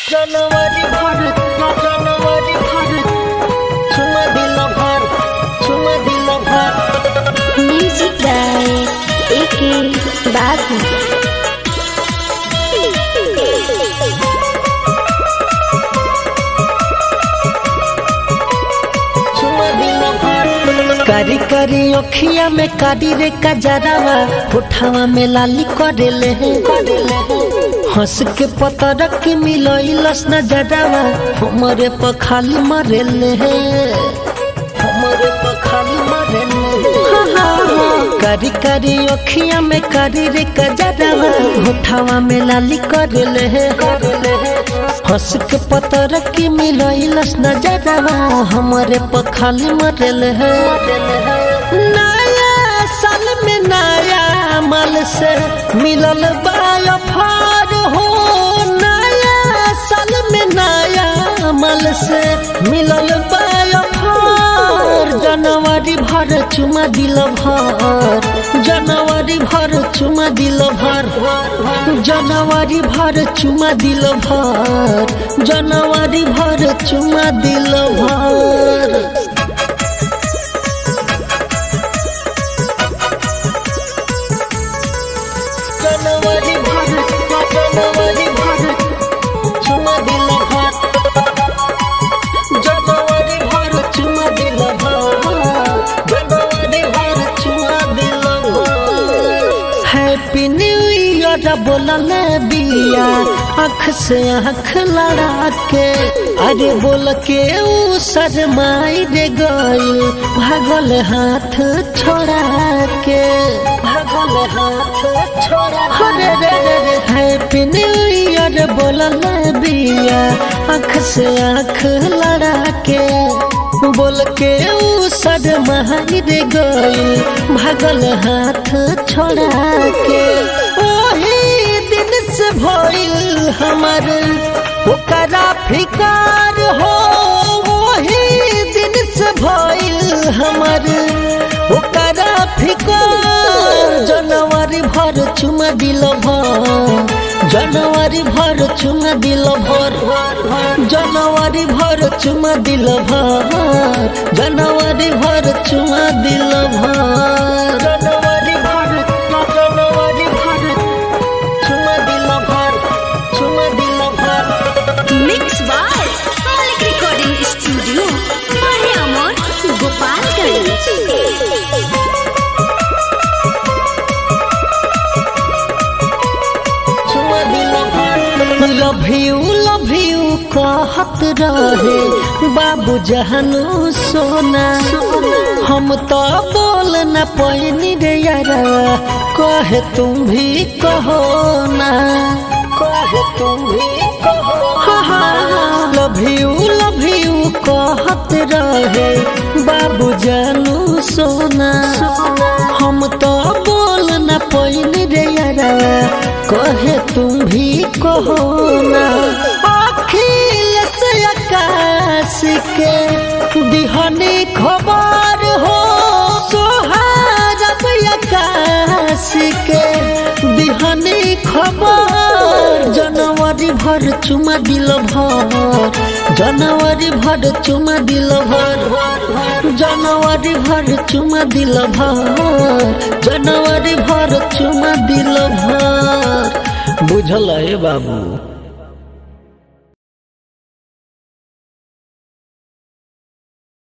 जनवरी भर जनवरी भर चुमा दिल भर चुमा दिल भर म्यूजिक गाए एके बाबू चुमा दिल भर कारी कारी अखिया में कारी रे कजरावा होठावा में लाली करेले हंस के पतर के मिलइलस नजरावा हमरे पर खाली मरेले हमरे पर खाली मरेले कारी कारी अखिया में कारी रे कजरावा होठावा में लाली करेले हंस के पतर के मिलइलस नजरावा हमरे पर खाली मरेले नया साल में नया माल से मिलल बाया फार हो नया साल में नया माल से मिलल बाया फार जनवरी भर चुमा दिल भर जनवरी भर चुमा दिल भर जनवरी भर चुमा दिल भर जनवरी भर चुमा दिल भर जनवरी भर जनवरी भर चुमा दिल भर जनवरी भर चुमा दिल भर जनवरी भर चुमा दिल भर हैप्पी न्यू ईयर बोलल बिया आँख से आँख लड़ा के अरे बोल के ऊ शरमाई रे गइल भागल हाथ छोड़ा के भागल हाथ छोड़ा अरे रे रे रे हैप्पी न्यू ईयर बोलल बिया आँख से आँख लड़ा के बोल के ऊ शरमाई रे गइल भागल हाथ छोड़ा के ओही दिन से भइल हमर ओकरा फिकार हो वही दिन से भइल हमर ओकरा फिकार जनवरी भर चुमा दिल भर जनवरी भर चुमा दिल भर जनवरी भर चुमा दिल भर जनवरी भर चुमा दिल भर जनवरी भर जनवरी भर चुमा दिल भर चुमा दिल भर mix by Malik recording studio माहे अमर गोपालगंज चुमा दिल भर लव यू लव यू कहत रहे बाबू जहनु सोना हम तो बोल न पैनी रे यारा कहे तुम भी कहो ना कहे तुम भी कहो लव यू लव यू कहत रहे बाबू जानू सोना हम तो बोल न पैनी रे यारा कहे तुम भी कहो ना अखिल से आकाश के दिहनी खबर हो सोहारब आकाश के दिहनी खबर जनवरी भर चुमा दिल भर जनवरी भर चुमा दिल भर जनवरी भर चुमा दिल भर जनवरी भर चुमा दिल भर बुझल है बाबू